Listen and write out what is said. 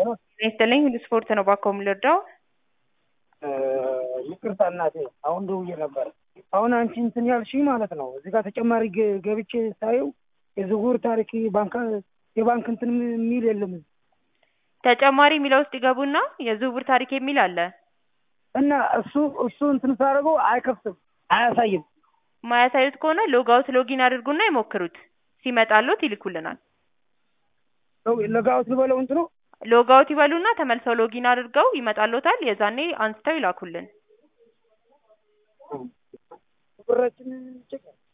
ጤና ይስጥልኝ ሁሉ ስፖርት ነው ባኮ የምልርዳው ይቅርታ እናቴ፣ አሁን ደውዬ ነበር። አሁን አንቺ እንትን ያልሽኝ ማለት ነው። እዚህ ጋር ተጨማሪ ገ- ገብቼ ሳየው የዝውውር ታሪክ ባንክ የባንክ እንትን የሚል የለም እዚህ። ተጨማሪ የሚለው ውስጥ ይገቡና የዝውውር ታሪክ የሚል አለ። እና እሱ እሱ እንትን ሳደርገው አይከፍትም፣ አያሳይም። ማያሳዩት ከሆነ ሎጋውት ሎጊን አድርጉና ይሞክሩት። ሲመጣሎት ይልኩልናል። ለጋውት ልበለው እንትኑ ሎጋውት ይበሉና ተመልሰው ሎጊን አድርገው ይመጣሎታል። የዛኔ አንስተው ይላኩልን። ብራችን ጭቅ